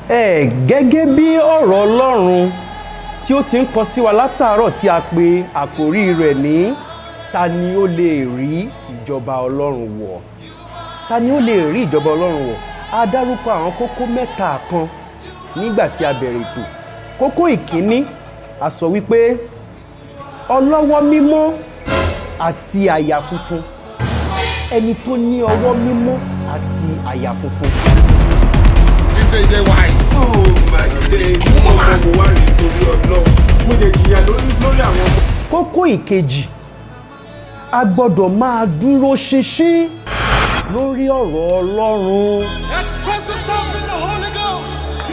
ẹ gẹ́gẹ́ bí ọ̀rọ̀ ọlọ́run tí ó ti ń kọ sí wa látàárọ̀ tí a pe àkórí rẹ̀ ní ta ni ó lè rí ìjọba ọlọ́run wọ̀ ta ni ó lè rí ìjọba ọlọ́run wọ̀ a dárúkọ àwọn kókó mẹ́ta kan nígbà tí a bẹ̀rẹ̀ ètò kókó ìkíní a sọ wípé ọlọ́wọ́ mímọ́ àti àyà funfun ẹni tó ní ọwọ́ mímọ́ àti àyà funfun. Ṣé ìdè wáyé? Oh my days. Mo mọ̀ mo wá rí torí ọlọ́run. Mo lè jìyà lórí lórí àwọn ọmọ. kókó ìkejì a gbọ́dọ̀ máa dúró ṣinṣin lórí ọ̀rọ̀ ọlọ́run Express yourself in the Holy Ghost.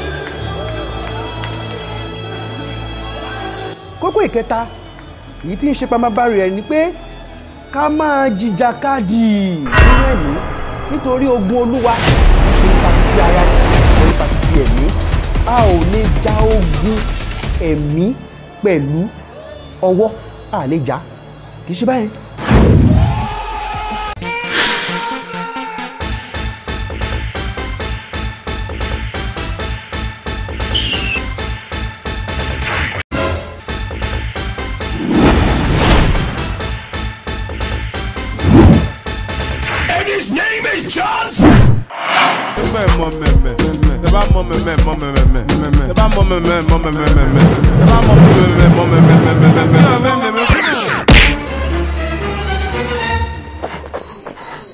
kókó ìkẹta èyí tí ń ṣe pamabari ẹ ni pé ká máa jìjàkadì nínú ẹ̀mí nítorí ogun olúwa kì í ṣe nípa títí ara kì í ṣe nípa títí ẹ̀mí a ò lè ja ogun ẹ̀mí pẹ̀lú ọwọ́ a lè jà kì í ṣe báyìí. And his name is John mẹ mọ mẹmẹ tẹ bá mọ mẹmẹ mọ mẹmẹ tẹ bá mọ mẹmẹ mọ mẹmẹ tẹ bá mọ mẹmẹ mọ mẹmẹ.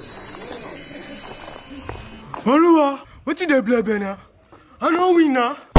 Olúwa, wetin dey blebe na? I no win na.